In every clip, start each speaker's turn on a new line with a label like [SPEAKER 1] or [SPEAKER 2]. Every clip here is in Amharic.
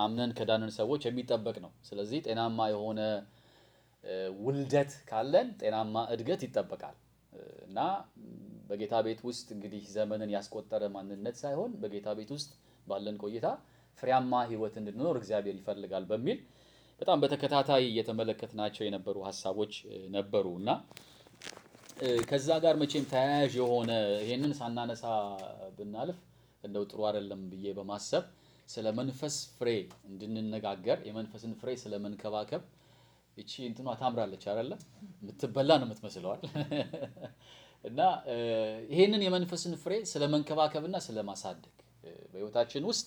[SPEAKER 1] አምነን ከዳንን ሰዎች የሚጠበቅ ነው። ስለዚህ ጤናማ የሆነ ውልደት ካለን ጤናማ እድገት ይጠበቃል እና በጌታ ቤት ውስጥ እንግዲህ ዘመንን ያስቆጠረ ማንነት ሳይሆን በጌታ ቤት ውስጥ ባለን ቆይታ ፍሬያማ ሕይወት እንድንኖር እግዚአብሔር ይፈልጋል በሚል በጣም በተከታታይ እየተመለከትናቸው የነበሩ ሀሳቦች ነበሩ እና ከዛ ጋር መቼም ተያያዥ የሆነ ይሄንን ሳናነሳ ብናልፍ እንደው ጥሩ አይደለም ብዬ በማሰብ ስለ መንፈስ ፍሬ እንድንነጋገር የመንፈስን ፍሬ ስለ መንከባከብ እቺ እንትኗ ታምራለች አይደለ? የምትበላ ነው የምትመስለዋል። እና ይሄንን የመንፈስን ፍሬ ስለ መንከባከብና ስለ ማሳደግ በሕይወታችን ውስጥ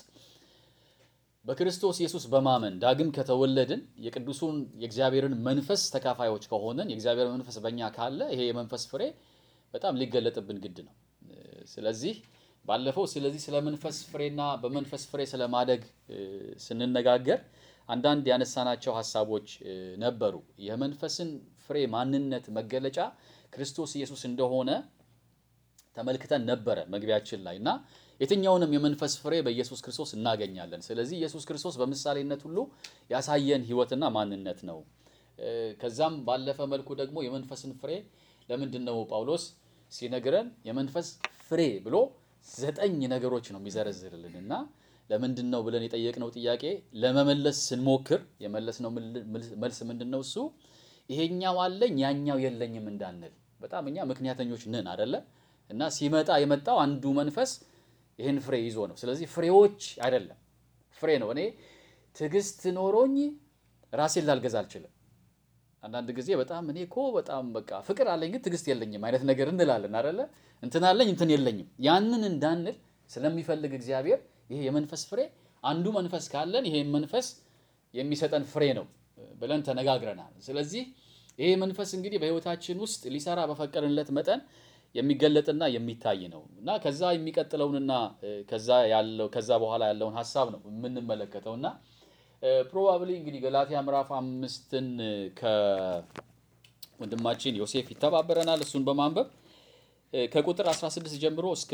[SPEAKER 1] በክርስቶስ ኢየሱስ በማመን ዳግም ከተወለድን የቅዱሱን የእግዚአብሔርን መንፈስ ተካፋዮች ከሆንን የእግዚአብሔር መንፈስ በእኛ ካለ ይሄ የመንፈስ ፍሬ በጣም ሊገለጥብን ግድ ነው። ስለዚህ ባለፈው ስለዚህ ስለ መንፈስ ፍሬና በመንፈስ ፍሬ ስለ ማደግ ስንነጋገር አንዳንድ ያነሳናቸው ሀሳቦች ነበሩ። የመንፈስን ፍሬ ማንነት መገለጫ ክርስቶስ ኢየሱስ እንደሆነ ተመልክተን ነበረ መግቢያችን ላይ እና የትኛውንም የመንፈስ ፍሬ በኢየሱስ ክርስቶስ እናገኛለን። ስለዚህ ኢየሱስ ክርስቶስ በምሳሌነት ሁሉ ያሳየን ሕይወትና ማንነት ነው። ከዛም ባለፈ መልኩ ደግሞ የመንፈስን ፍሬ ለምንድን ነው ጳውሎስ ሲነግረን የመንፈስ ፍሬ ብሎ ዘጠኝ ነገሮች ነው የሚዘረዝርልን እና ለምንድን ነው ብለን የጠየቅነው ጥያቄ ለመመለስ ስንሞክር የመለስነው መልስ ምንድን ነው? እሱ ይሄኛው አለኝ ያኛው የለኝም እንዳንል በጣም እኛ ምክንያተኞች ነን አደለ? እና ሲመጣ የመጣው አንዱ መንፈስ ይህን ፍሬ ይዞ ነው። ስለዚህ ፍሬዎች አይደለም ፍሬ ነው። እኔ ትዕግስት ኖሮኝ ራሴን ላልገዛ አልችልም። አንዳንድ ጊዜ በጣም እኔ እኮ በጣም በቃ ፍቅር አለኝ ግን ትዕግስት የለኝም አይነት ነገር እንላለን አደለ? እንትን አለኝ እንትን የለኝም። ያንን እንዳንል ስለሚፈልግ እግዚአብሔር ይሄ የመንፈስ ፍሬ አንዱ መንፈስ ካለን ይሄ መንፈስ የሚሰጠን ፍሬ ነው ብለን ተነጋግረናል። ስለዚህ ይሄ መንፈስ እንግዲህ በሕይወታችን ውስጥ ሊሰራ በፈቀድንለት መጠን የሚገለጥና የሚታይ ነው እና ከዛ የሚቀጥለውንና ከዛ ያለው ከዛ በኋላ ያለውን ሀሳብ ነው የምንመለከተው እና ፕሮባብሊ እንግዲህ ገላትያ ምዕራፍ አምስትን ከወንድማችን ዮሴፍ ይተባበረናል። እሱን በማንበብ ከቁጥር 16 ጀምሮ እስከ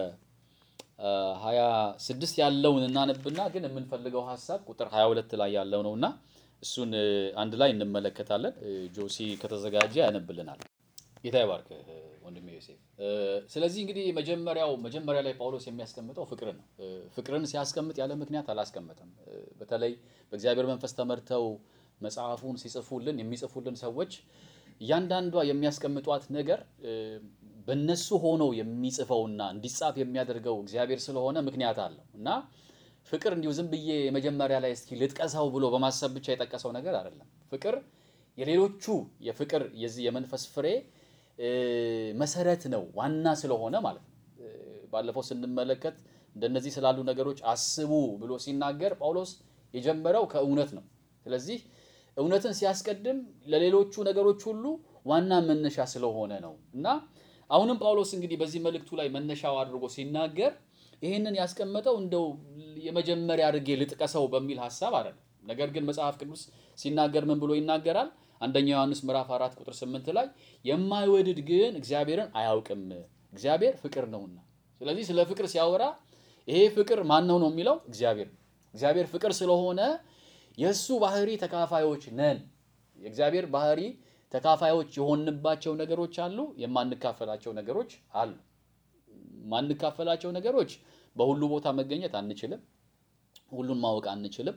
[SPEAKER 1] 26 ያለውን እናነብና ግን የምንፈልገው ሀሳብ ቁጥር 22 ላይ ያለው ነውና እሱን አንድ ላይ እንመለከታለን። ጆሲ ከተዘጋጀ ያነብልናል። ጌታ ይባርክ ወንድሜ ዮሴፍ። ስለዚህ እንግዲህ መጀመሪያው መጀመሪያ ላይ ጳውሎስ የሚያስቀምጠው ፍቅርን ነው። ፍቅርን ሲያስቀምጥ ያለ ምክንያት አላስቀመጠም። በተለይ በእግዚአብሔር መንፈስ ተመርተው መጽሐፉን ሲጽፉልን የሚጽፉልን ሰዎች እያንዳንዷ የሚያስቀምጧት ነገር በነሱ ሆኖ የሚጽፈውና እንዲጻፍ የሚያደርገው እግዚአብሔር ስለሆነ ምክንያት አለው እና ፍቅር እንዲሁ ዝም ብዬ የመጀመሪያ ላይ እስኪ ልጥቀሰው ብሎ በማሰብ ብቻ የጠቀሰው ነገር አይደለም። ፍቅር የሌሎቹ የፍቅር የዚህ የመንፈስ ፍሬ መሰረት ነው፣ ዋና ስለሆነ ማለት ነው። ባለፈው ስንመለከት እንደነዚህ ስላሉ ነገሮች አስቡ ብሎ ሲናገር ጳውሎስ የጀመረው ከእውነት ነው። ስለዚህ እውነትን ሲያስቀድም ለሌሎቹ ነገሮች ሁሉ ዋና መነሻ ስለሆነ ነው እና አሁንም ጳውሎስ እንግዲህ በዚህ መልእክቱ ላይ መነሻው አድርጎ ሲናገር ይህንን ያስቀመጠው እንደው የመጀመሪያ አድርጌ ልጥቀሰው በሚል ሀሳብ አይደለም። ነገር ግን መጽሐፍ ቅዱስ ሲናገር ምን ብሎ ይናገራል? አንደኛ ዮሐንስ ምዕራፍ አራት ቁጥር ስምንት ላይ የማይወድድ ግን እግዚአብሔርን አያውቅም እግዚአብሔር ፍቅር ነውና። ስለዚህ ስለ ፍቅር ሲያወራ ይሄ ፍቅር ማን ነው ነው የሚለው እግዚአብሔር ነው። እግዚአብሔር ፍቅር ስለሆነ የእሱ ባህሪ ተካፋዮች ነን። የእግዚአብሔር ባህሪ ተካፋዮች የሆንባቸው ነገሮች አሉ፣ የማንካፈላቸው ነገሮች አሉ። ማንካፈላቸው ነገሮች በሁሉ ቦታ መገኘት አንችልም። ሁሉን ማወቅ አንችልም።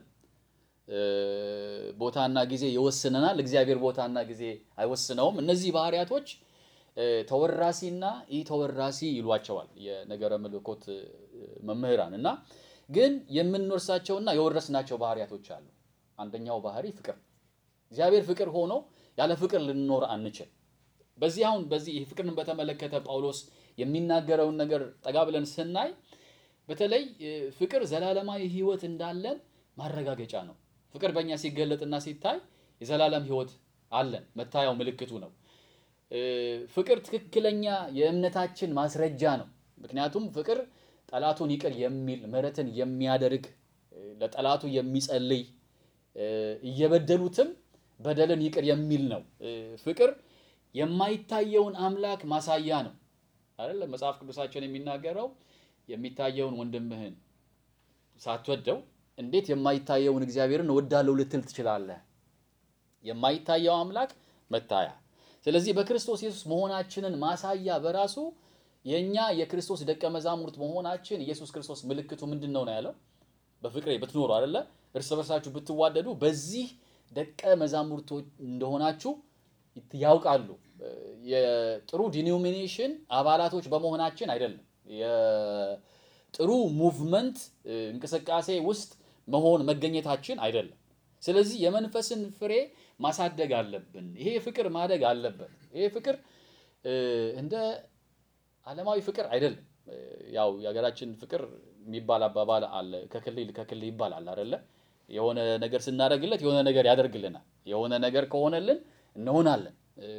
[SPEAKER 1] ቦታና ጊዜ ይወስነናል። እግዚአብሔር ቦታና ጊዜ አይወስነውም። እነዚህ ባህሪያቶች ተወራሲና ኢ ተወራሲ ይሏቸዋል የነገረ መለኮት መምህራን እና ግን የምንወርሳቸውና የወረስናቸው ባህሪያቶች አሉ። አንደኛው ባህሪ ፍቅር፣ እግዚአብሔር ፍቅር ሆኖ ያለ ፍቅር ልንኖር አንችል። በዚህ አሁን በዚህ ፍቅርን በተመለከተ ጳውሎስ የሚናገረውን ነገር ጠጋ ብለን ስናይ በተለይ ፍቅር ዘላለማዊ ሕይወት እንዳለን ማረጋገጫ ነው። ፍቅር በእኛ ሲገለጥና ሲታይ የዘላለም ሕይወት አለን፣ መታያው ምልክቱ ነው። ፍቅር ትክክለኛ የእምነታችን ማስረጃ ነው። ምክንያቱም ፍቅር ጠላቱን ይቅር የሚል ምሕረትን የሚያደርግ ለጠላቱ የሚጸልይ እየበደሉትም በደልን ይቅር የሚል ነው። ፍቅር የማይታየውን አምላክ ማሳያ ነው አይደል? መጽሐፍ ቅዱሳችን የሚናገረው የሚታየውን ወንድምህን ሳትወደው እንዴት የማይታየውን እግዚአብሔርን እወዳለሁ ልትል ትችላለህ? የማይታየው አምላክ መታያ። ስለዚህ በክርስቶስ ኢየሱስ መሆናችንን ማሳያ በራሱ የእኛ የክርስቶስ ደቀ መዛሙርት መሆናችን ኢየሱስ ክርስቶስ ምልክቱ ምንድን ነው ነው ያለው? በፍቅሬ ብትኖሩ አይደለ እርስ በርሳችሁ ብትዋደዱ በዚህ ደቀ መዛሙርቶች እንደሆናችሁ ያውቃሉ። የጥሩ ዲኖሚኔሽን አባላቶች በመሆናችን አይደለም። የጥሩ ሙቭመንት እንቅስቃሴ ውስጥ መሆን መገኘታችን አይደለም። ስለዚህ የመንፈስን ፍሬ ማሳደግ አለብን። ይሄ ፍቅር ማደግ አለበት። ይሄ ፍቅር እንደ ዓለማዊ ፍቅር አይደለም። ያው የሀገራችን ፍቅር የሚባል አባባል አለ። ከክልል ከክልል ይባላል አይደለ? የሆነ ነገር ስናደርግለት የሆነ ነገር ያደርግልናል። የሆነ ነገር ከሆነልን እንሆናለን።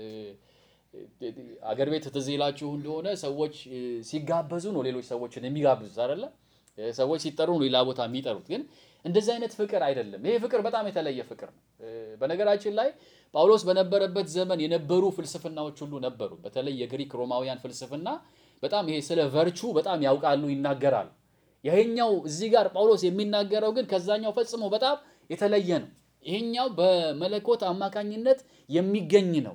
[SPEAKER 1] አገር ቤት ትዝ ይላችሁ እንደሆነ ሰዎች ሲጋበዙ ነው ሌሎች ሰዎችን የሚጋብዙት አይደለ? ሰዎች ሲጠሩ ነው ሌላ ቦታ የሚጠሩት። ግን እንደዚህ አይነት ፍቅር አይደለም። ይሄ ፍቅር በጣም የተለየ ፍቅር ነው። በነገራችን ላይ ጳውሎስ በነበረበት ዘመን የነበሩ ፍልስፍናዎች ሁሉ ነበሩ። በተለይ የግሪክ ሮማውያን ፍልስፍና በጣም ይሄ ስለ ቨርቹ በጣም ያውቃሉ፣ ይናገራሉ። ይሄኛው እዚህ ጋር ጳውሎስ የሚናገረው ግን ከዛኛው ፈጽሞ በጣም የተለየ ነው። ይሄኛው በመለኮት አማካኝነት የሚገኝ ነው።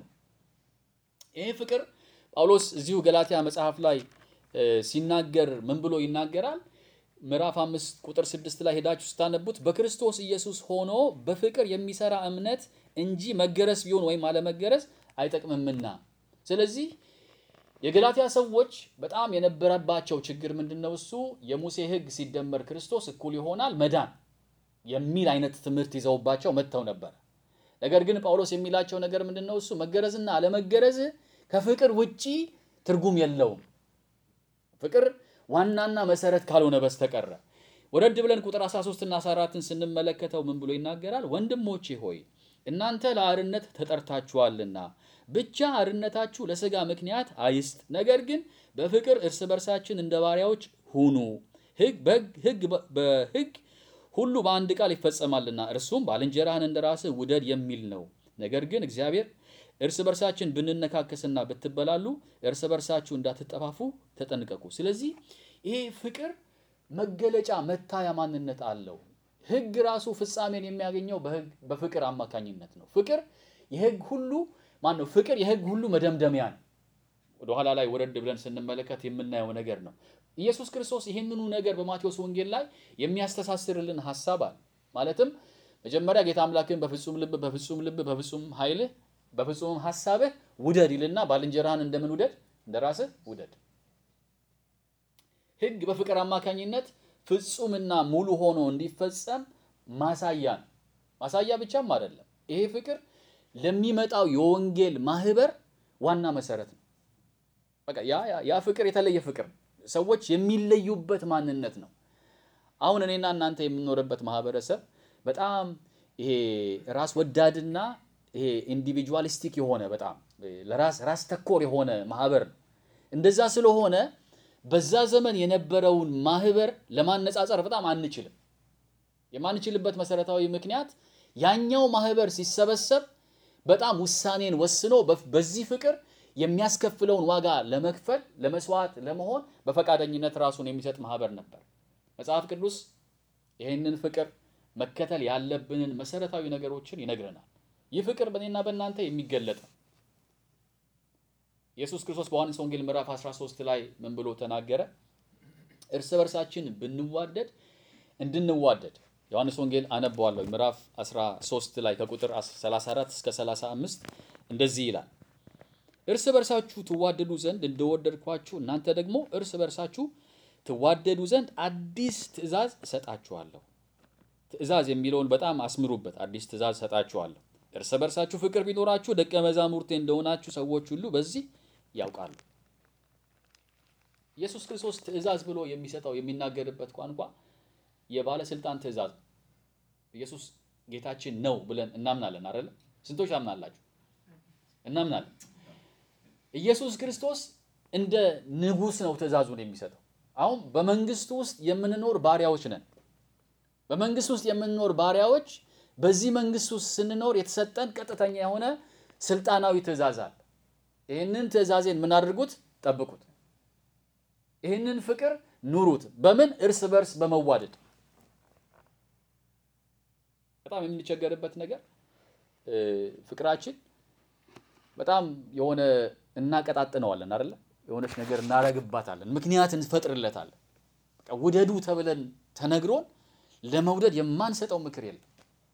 [SPEAKER 1] ይሄ ፍቅር ጳውሎስ እዚሁ ገላትያ መጽሐፍ ላይ ሲናገር ምን ብሎ ይናገራል? ምዕራፍ አምስት ቁጥር ስድስት ላይ ሄዳችሁ ስታነቡት በክርስቶስ ኢየሱስ ሆኖ በፍቅር የሚሰራ እምነት እንጂ መገረስ ቢሆን ወይም አለመገረስ አይጠቅምምና። ስለዚህ የገላትያ ሰዎች በጣም የነበረባቸው ችግር ምንድን ነው? እሱ የሙሴ ሕግ ሲደመር ክርስቶስ እኩል ይሆናል መዳን የሚል አይነት ትምህርት ይዘውባቸው መጥተው ነበር። ነገር ግን ጳውሎስ የሚላቸው ነገር ምንድን ነው? እሱ መገረዝና አለመገረዝ ከፍቅር ውጪ ትርጉም የለውም። ፍቅር ዋናና መሰረት ካልሆነ በስተቀረ ወረድ ብለን ቁጥር 13 እና 14ን ስንመለከተው ምን ብሎ ይናገራል? ወንድሞቼ ሆይ እናንተ ለአርነት ተጠርታችኋልና ብቻ አርነታችሁ ለሥጋ ምክንያት አይስጥ፣ ነገር ግን በፍቅር እርስ በርሳችን እንደ ባሪያዎች ሁኑ። ሕግ በሕግ ሁሉ በአንድ ቃል ይፈጸማልና እርሱም ባልንጀራህን እንደ ራስህ ውደድ የሚል ነው። ነገር ግን እግዚአብሔር እርስ በርሳችን ብንነካከስና ብትበላሉ እርስ በርሳችሁ እንዳትጠፋፉ ተጠንቀቁ። ስለዚህ ይሄ ፍቅር መገለጫ መታያ ማንነት አለው። ሕግ ራሱ ፍጻሜን የሚያገኘው በፍቅር አማካኝነት ነው። ፍቅር የሕግ ሁሉ ማን ነው? ፍቅር የሕግ ሁሉ መደምደሚያ ነው። ወደኋላ ላይ ወረድ ብለን ስንመለከት የምናየው ነገር ነው። ኢየሱስ ክርስቶስ ይህንኑ ነገር በማቴዎስ ወንጌል ላይ የሚያስተሳስርልን ሀሳብ አለ። ማለትም መጀመሪያ ጌታ አምላክን በፍጹም ልብ፣ በፍጹም ልብ፣ በፍጹም ኃይልህ፣ በፍጹም ሀሳብህ ውደድ ይልና ባልንጀራህን እንደምን ውደድ? እንደ ራስህ ውደድ። ሕግ በፍቅር አማካኝነት ፍጹምና ሙሉ ሆኖ እንዲፈጸም ማሳያ ነው። ማሳያ ብቻም አይደለም። ይሄ ፍቅር ለሚመጣው የወንጌል ማህበር ዋና መሰረት ነው። በቃ ያ ያ ፍቅር የተለየ ፍቅር ነው። ሰዎች የሚለዩበት ማንነት ነው። አሁን እኔና እናንተ የምንኖርበት ማህበረሰብ በጣም ይሄ ራስ ወዳድና ይሄ ኢንዲቪጁዋሊስቲክ የሆነ በጣም ለራስ ራስ ተኮር የሆነ ማህበር ነው። እንደዛ ስለሆነ በዛ ዘመን የነበረውን ማህበር ለማነጻጸር በጣም አንችልም። የማንችልበት መሰረታዊ ምክንያት ያኛው ማህበር ሲሰበሰብ በጣም ውሳኔን ወስኖ በዚህ ፍቅር የሚያስከፍለውን ዋጋ ለመክፈል ለመስዋዕት ለመሆን በፈቃደኝነት ራሱን የሚሰጥ ማህበር ነበር። መጽሐፍ ቅዱስ ይህንን ፍቅር መከተል ያለብንን መሰረታዊ ነገሮችን ይነግረናል። ይህ ፍቅር በእኔና በእናንተ የሚገለጥ ነው። ኢየሱስ ክርስቶስ በዮሐንስ ወንጌል ምዕራፍ 13 ላይ ምን ብሎ ተናገረ? እርስ በርሳችን ብንዋደድ እንድንዋደድ ዮሐንስ ወንጌል አነበዋለሁ። ምዕራፍ 13 ላይ ከቁጥር 34 እስከ 35 እንደዚህ ይላል እርስ በርሳችሁ ትዋደዱ ዘንድ እንደወደድኳችሁ እናንተ ደግሞ እርስ በርሳችሁ ትዋደዱ ዘንድ አዲስ ትእዛዝ እሰጣችኋለሁ። ትእዛዝ የሚለውን በጣም አስምሩበት። አዲስ ትእዛዝ እሰጣችኋለሁ፣ እርስ በርሳችሁ ፍቅር ቢኖራችሁ ደቀ መዛሙርቴ እንደሆናችሁ ሰዎች ሁሉ በዚህ ያውቃሉ። ኢየሱስ ክርስቶስ ትእዛዝ ብሎ የሚሰጠው የሚናገርበት ቋንቋ የባለስልጣን ትእዛዝ ነው። ኢየሱስ ጌታችን ነው ብለን እናምናለን አይደለ? ስንቶች ታምናላችሁ? እናምናለን። ኢየሱስ ክርስቶስ እንደ ንጉሥ ነው ትእዛዙን የሚሰጠው። አሁን በመንግስቱ ውስጥ የምንኖር ባሪያዎች ነን። በመንግስት ውስጥ የምንኖር ባሪያዎች በዚህ መንግስት ውስጥ ስንኖር የተሰጠን ቀጥተኛ የሆነ ስልጣናዊ ትእዛዝ አለ። ይህንን ትእዛዜን ምን አድርጉት? ጠብቁት። ይህንን ፍቅር ኑሩት። በምን? እርስ በርስ በመዋደድ በጣም የምንቸገርበት ነገር እ፣ ፍቅራችን በጣም የሆነ እናቀጣጥነዋለን አይደለ? የሆነች ነገር እናረግባታለን፣ ምክንያት እንፈጥርለታለን። በቃ ውደዱ ተብለን ተነግሮን ለመውደድ የማንሰጠው ምክር የለም።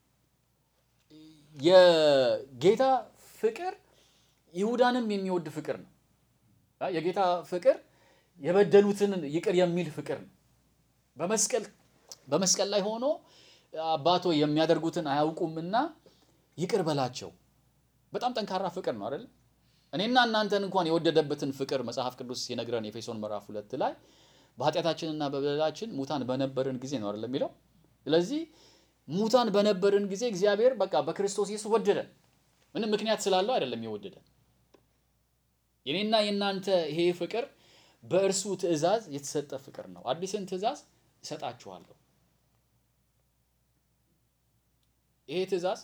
[SPEAKER 1] የጌታ ፍቅር ይሁዳንም የሚወድ ፍቅር ነው። አ፣ የጌታ ፍቅር የበደሉትን ይቅር የሚል ፍቅር ነው። በመስቀል በመስቀል ላይ ሆኖ አባቶ የሚያደርጉትን አያውቁምና ይቅር በላቸው። በጣም ጠንካራ ፍቅር ነው አይደል? እኔና እናንተን እንኳን የወደደበትን ፍቅር መጽሐፍ ቅዱስ ሲነግረን ኤፌሶን ምዕራፍ ሁለት ላይ በኃጢአታችንና በበደላችን ሙታን በነበርን ጊዜ ነው አይደል የሚለው። ስለዚህ ሙታን በነበርን ጊዜ እግዚአብሔር በቃ በክርስቶስ ኢየሱስ ወደደን። ምንም ምክንያት ስላለው አይደለም የወደደን። የኔና የእናንተ ይሄ ፍቅር በእርሱ ትእዛዝ የተሰጠ ፍቅር ነው። አዲስን ትእዛዝ እሰጣችኋለሁ። ይሄ ትእዛዝ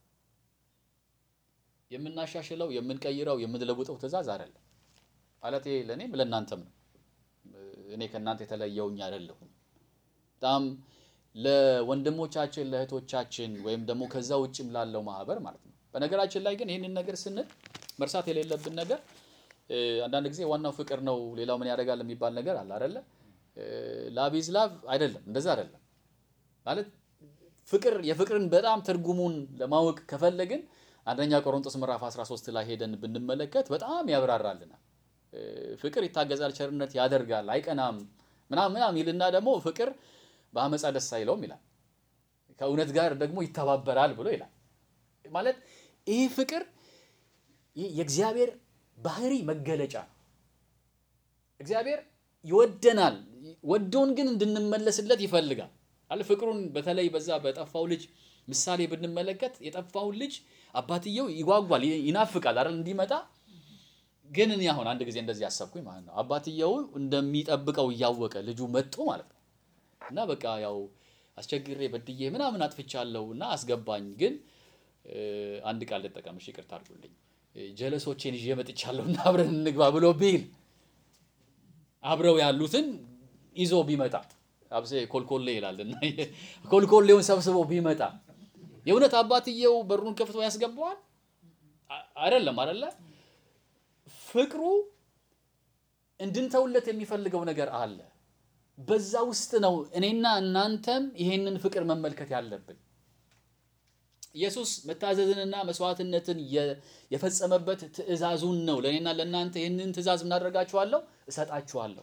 [SPEAKER 1] የምናሻሽለው፣ የምንቀይረው፣ የምንለውጠው ትእዛዝ አይደለም። ማለት ይሄ ለእኔም ለእናንተም ነው። እኔ ከእናንተ የተለየውኝ አይደለሁም። በጣም ለወንድሞቻችን ለእህቶቻችን ወይም ደግሞ ከዛ ውጭም ላለው ማህበር ማለት ነው። በነገራችን ላይ ግን ይህንን ነገር ስንል መርሳት የሌለብን ነገር እ፣ አንዳንድ ጊዜ ዋናው ፍቅር ነው፣ ሌላው ምን ያደርጋል የሚባል ነገር አለ አይደለ? ላቭ ኢዝ ላቭ አይደለም፣ እንደዛ አይደለም ማለት ፍቅር የፍቅርን በጣም ትርጉሙን ለማወቅ ከፈለግን አንደኛ ቆሮንቶስ ምዕራፍ 13 ላይ ሄደን ብንመለከት በጣም ያብራራልናል። እ፣ ፍቅር ይታገዛል፣ ቸርነት ያደርጋል፣ አይቀናም ምናምን ምናምን ይልና ደግሞ ፍቅር በአመፃ ደስ አይለውም ይላል። ከእውነት ጋር ደግሞ ይተባበራል ብሎ ይላል። ማለት ይህ ፍቅር ይህ የእግዚአብሔር ባህሪ መገለጫ ነው። እግዚአብሔር ይወደናል። ወዶን ግን እንድንመለስለት ይፈልጋል አለ ፍቅሩን በተለይ በዛ በጠፋው ልጅ ምሳሌ ብንመለከት የጠፋውን ልጅ አባትየው ይጓጓል፣ ይናፍቃል አይደል እንዲመጣ። ግን እኔ አሁን አንድ ጊዜ እንደዚህ ያሰብኩኝ ማለት ነው አባትየው እንደሚጠብቀው እያወቀ ልጁ መጥቶ ማለት ነው እና በቃ ያው አስቸግሬ በድዬ ምናምን አጥፍቻለሁ እና አስገባኝ፣ ግን እ፣ አንድ ቃል ልጠቀም፣ እሺ ይቅርታ አድርጉልኝ፣ ጀለሶቼን ይዤ መጥቻለሁ እና አብረን እንግባ ብሎ ቢል አብረው ያሉትን ይዞ ቢመጣ አብሴ ኮልኮሌ ይላል እና ኮልኮሌውን ሰብስቦ ቢመጣ የእውነት አባትየው በሩን ከፍቶ ያስገባዋል? አ- አይደለም አይደለ? ፍቅሩ እንድንተውለት የሚፈልገው ነገር አለ። በዛ ውስጥ ነው እኔና እናንተም ይሄንን ፍቅር መመልከት ያለብን። ኢየሱስ መታዘዝንና መስዋዕትነትን የ- የፈጸመበት ትእዛዙን ነው። ለእኔና ለእናንተ ይህንን ትእዛዝ ምን አደርጋችኋለሁ? እሰጣችኋለሁ።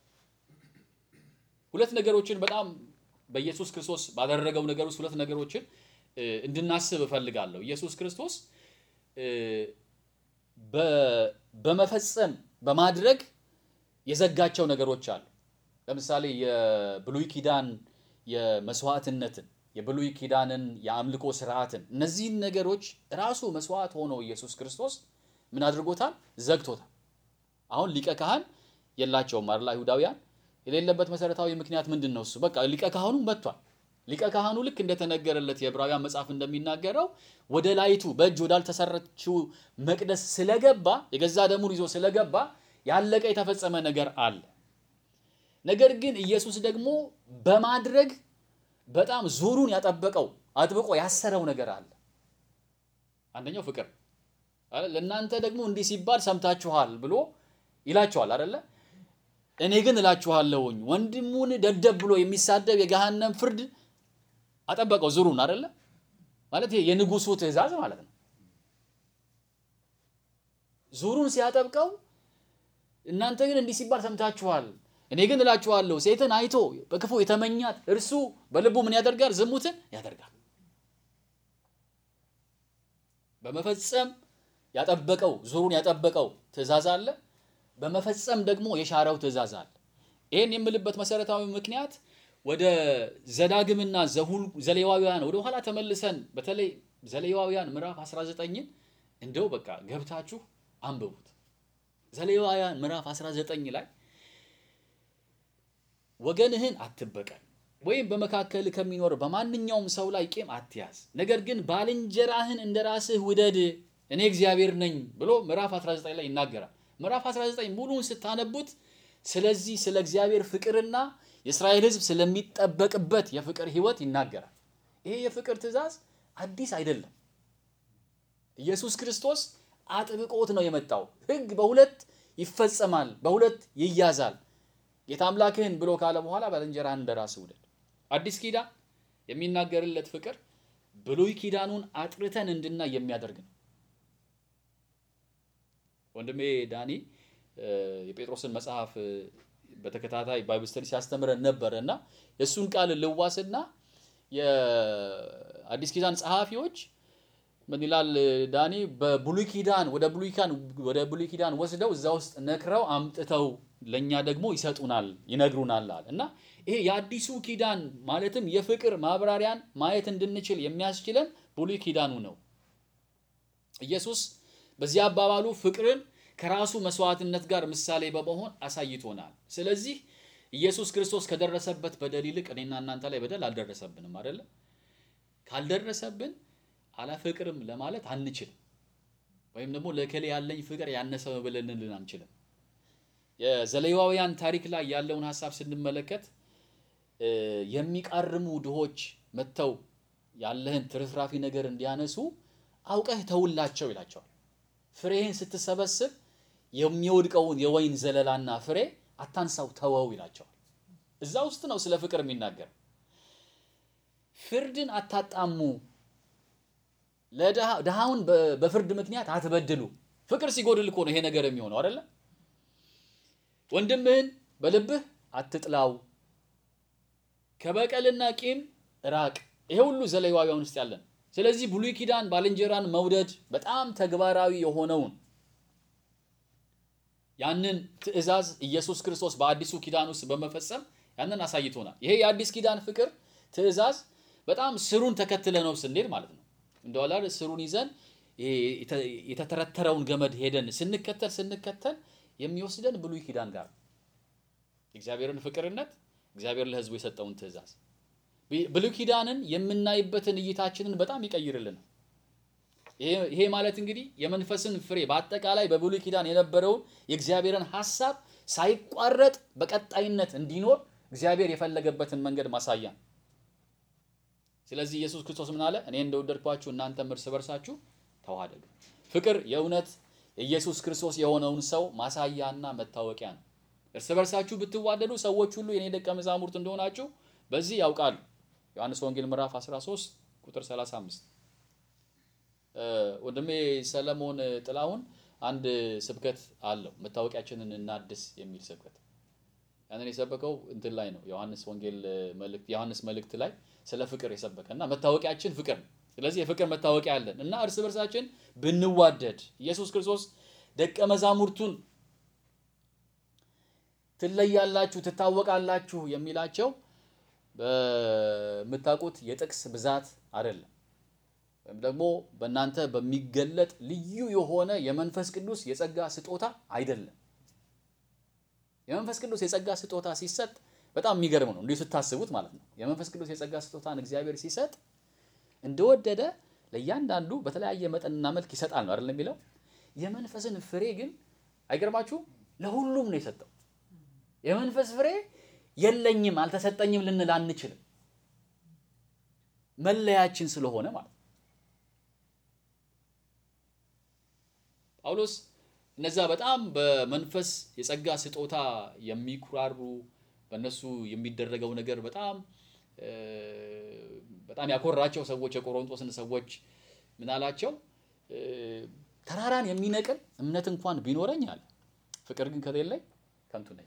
[SPEAKER 1] ሁለት ነገሮችን በጣም በኢየሱስ ክርስቶስ ባደረገው ነገር ውስጥ ሁለት ነገሮችን እ፣ እንድናስብ እፈልጋለሁ። ኢየሱስ ክርስቶስ እ፣ በ- በመፈጸም በማድረግ የዘጋቸው ነገሮች አሉ። ለምሳሌ የብሉይ ኪዳን የመስዋዕትነትን የብሉይ ኪዳንን የአምልኮ ስርዓትን እነዚህን ነገሮች ራሱ መስዋዕት ሆኖ ኢየሱስ ክርስቶስ ምን አድርጎታል? ዘግቶታል። አሁን ሊቀ ካህን የላቸውም አይደል? አይሁዳውያን የሌለበት መሰረታዊ ምክንያት ምንድን ነው? እሱ በቃ ሊቀ ካህኑ መጥቷል። ሊቀ ካህኑ ልክ እንደተነገረለት የዕብራውያን መጽሐፍ እንደሚናገረው ወደ ላይቱ በእጅ ወዳልተሰረችው መቅደስ ስለገባ የገዛ ደሙን ይዞ ስለገባ ያለቀ የተፈጸመ ነገር አለ። ነገር ግን ኢየሱስ ደግሞ በማድረግ በጣም ዙሩን ያጠበቀው አጥብቆ ያሰረው ነገር አለ። አንደኛው ፍቅር አይደል? ለእናንተ ደግሞ እንዲህ ሲባል ሰምታችኋል ብሎ ይላቸዋል አይደለ? እኔ ግን እላችኋለሁኝ ወንድሙን ደደብ ብሎ የሚሳደብ የገሃነም ፍርድ አጠበቀው ዙሩን አይደለ? ማለት ይሄ የንጉሱ ትእዛዝ ማለት ነው። ዙሩን ሲያጠብቀው እናንተ ግን እንዲህ ሲባል ሰምታችኋል፣ እኔ ግን እላችኋለሁ ሴትን አይቶ በክፉ የተመኛት እርሱ በልቡ ምን ያደርጋል? ዝሙትን ያደርጋል። በመፈጸም ያጠበቀው ዙሩን ያጠበቀው ትእዛዝ አለ። በመፈጸም ደግሞ የሻረው ትእዛዝ አለ። ይህን የምልበት መሰረታዊ ምክንያት ወደ ዘዳግምና ዘሁል ዘሌዋውያን ወደ ኋላ ተመልሰን በተለይ ዘሌዋውያን ምዕራፍ 19ን እንደው በቃ ገብታችሁ አንብቡት። ዘሌዋውያን ምዕራፍ 19 ላይ ወገንህን አትበቀል ወይም በመካከል ከሚኖር በማንኛውም ሰው ላይ ቂም አትያዝ፣ ነገር ግን ባልንጀራህን እንደ ራስህ ውደድ፣ እኔ እግዚአብሔር ነኝ ብሎ ምዕራፍ 19 ላይ ይናገራል። ምዕራፍ 19 ሙሉውን ስታነቡት ስለዚህ ስለ እግዚአብሔር ፍቅርና የእስራኤል ሕዝብ ስለሚጠበቅበት የፍቅር ሕይወት ይናገራል። ይሄ የፍቅር ትእዛዝ አዲስ አይደለም። ኢየሱስ ክርስቶስ አጥብቆት ነው የመጣው። ሕግ በሁለት ይፈጸማል፣ በሁለት ይያዛል። ጌታ አምላክህን ብሎ ካለ በኋላ ባልንጀራህን እንደ ራስህ ውደድ። አዲስ ኪዳን የሚናገርለት ፍቅር ብሉይ ኪዳኑን አጥርተን እንድናይ የሚያደርግ ነው። ወንድሜ ዳኒ የጴጥሮስን መጽሐፍ በተከታታይ ባይብል ስተዲ ሲያስተምረን ነበረ እና የእሱን ቃል ልዋስና የአዲስ ኪዳን ጸሐፊዎች ምን ይላል ዳኒ በብሉይ ኪዳን ወደ ብሉይ ኪዳን ወደ ብሉይ ኪዳን ወስደው እዛ ውስጥ ነክረው አምጥተው ለኛ ደግሞ ይሰጡናል ይነግሩናል አለ እና ይሄ የአዲሱ ኪዳን ማለትም የፍቅር ማብራሪያን ማየት እንድንችል የሚያስችለን ብሉይ ኪዳኑ ነው። ኢየሱስ በዚህ አባባሉ ፍቅርን ከራሱ መስዋዕትነት ጋር ምሳሌ በመሆን አሳይቶናል። ስለዚህ ኢየሱስ ክርስቶስ ከደረሰበት በደል ይልቅ እኔና እናንተ ላይ በደል አልደረሰብንም አይደለ? ካልደረሰብን አላፈቅርም ለማለት አንችልም። ወይም ደግሞ ለከሌ ያለኝ ፍቅር ያነሰ ብለን ልንል አንችልም። የዘሌዋውያን ታሪክ ላይ ያለውን ሀሳብ ስንመለከት የሚቃርሙ ድሆች መጥተው ያለህን ትርፍራፊ ነገር እንዲያነሱ አውቀህ ተውላቸው ይላቸዋል። ፍሬህን ስትሰበስብ የሚወድቀውን የወይን ዘለላና ፍሬ አታንሳው፣ ተወው ይላቸዋል። እዛ ውስጥ ነው ስለ ፍቅር የሚናገር። ፍርድን አታጣሙ፣ ድሃውን በፍርድ ምክንያት አትበድሉ። ፍቅር ሲጎድል እኮ ነው ይሄ ነገር የሚሆነው አይደለ? ወንድምህን በልብህ አትጥላው፣ ከበቀልና ቂም ራቅ። ይሄ ሁሉ ዘሌዋውያን ውስጥ ያለን ስለዚህ ብሉይ ኪዳን ባልንጀራን መውደድ በጣም ተግባራዊ የሆነውን ያንን ትእዛዝ ኢየሱስ ክርስቶስ በአዲሱ ኪዳን ውስጥ በመፈጸም ያንን አሳይቶናል። ይሄ የአዲስ ኪዳን ፍቅር ትእዛዝ በጣም ስሩን ተከትለ ነው ስንሄድ ማለት ነው። እንደዋላ ስሩን ይዘን የተተረተረውን ገመድ ሄደን ስንከተል ስንከተል የሚወስደን ብሉይ ኪዳን ጋር እግዚአብሔርን ፍቅርነት እግዚአብሔር ለሕዝቡ የሰጠውን ትእዛዝ ብሉይ ኪዳንን የምናይበትን እይታችንን በጣም ይቀይርልናል። ይሄ ማለት እንግዲህ የመንፈስን ፍሬ በአጠቃላይ በብሉይ ኪዳን የነበረውን የእግዚአብሔርን ሐሳብ ሳይቋረጥ በቀጣይነት እንዲኖር እግዚአብሔር የፈለገበትን መንገድ ማሳያ ነው። ስለዚህ ኢየሱስ ክርስቶስ ምን አለ? እኔ እንደወደድኳችሁ እናንተም እርስ በርሳችሁ ተዋደዱ። ፍቅር የእውነት የኢየሱስ ክርስቶስ የሆነውን ሰው ማሳያና መታወቂያ ነው። እርስ በርሳችሁ ብትዋደዱ ሰዎች ሁሉ የኔ ደቀ መዛሙርት እንደሆናችሁ በዚህ ያውቃሉ። ዮሐንስ ወንጌል ምዕራፍ 13 ቁጥር 35። ወንድሜ ሰለሞን ጥላሁን አንድ ስብከት አለው መታወቂያችንን እናድስ የሚል ስብከት። ያንን የሰበከው እንትን ላይ ነው ዮሐንስ ወንጌል መልእክት ዮሐንስ መልእክት ላይ ስለ ፍቅር የሰበከ እና መታወቂያችን ፍቅር ነው። ስለዚህ የፍቅር መታወቂያ አለን እና እርስ በርሳችን ብንዋደድ ኢየሱስ ክርስቶስ ደቀ መዛሙርቱን ትለያላችሁ፣ ትታወቃላችሁ የሚላቸው በምታውቁት የጥቅስ ብዛት አይደለም፣ ወይም ደግሞ በእናንተ በሚገለጥ ልዩ የሆነ የመንፈስ ቅዱስ የጸጋ ስጦታ አይደለም። የመንፈስ ቅዱስ የጸጋ ስጦታ ሲሰጥ በጣም የሚገርም ነው፣ እንዲሁ ስታስቡት ማለት ነው። የመንፈስ ቅዱስ የጸጋ ስጦታን እግዚአብሔር ሲሰጥ እንደወደደ ለእያንዳንዱ በተለያየ መጠንና መልክ ይሰጣል ነው አይደለም የሚለው። የመንፈስን ፍሬ ግን አይገርማችሁ ለሁሉም ነው የሰጠው። የመንፈስ ፍሬ የለኝም አልተሰጠኝም ልንል አንችልም። መለያችን ስለሆነ ማለት ነው። ጳውሎስ እነዛ በጣም በመንፈስ የጸጋ ስጦታ የሚኩራሩ በእነሱ የሚደረገው ነገር በጣም በጣም ያኮራቸው ሰዎች የቆሮንቶስን ሰዎች ምን አላቸው? ተራራን የሚነቅል እምነት እንኳን ቢኖረኝ አለ፣ ፍቅር ግን ከሌለኝ ከንቱ ነኝ።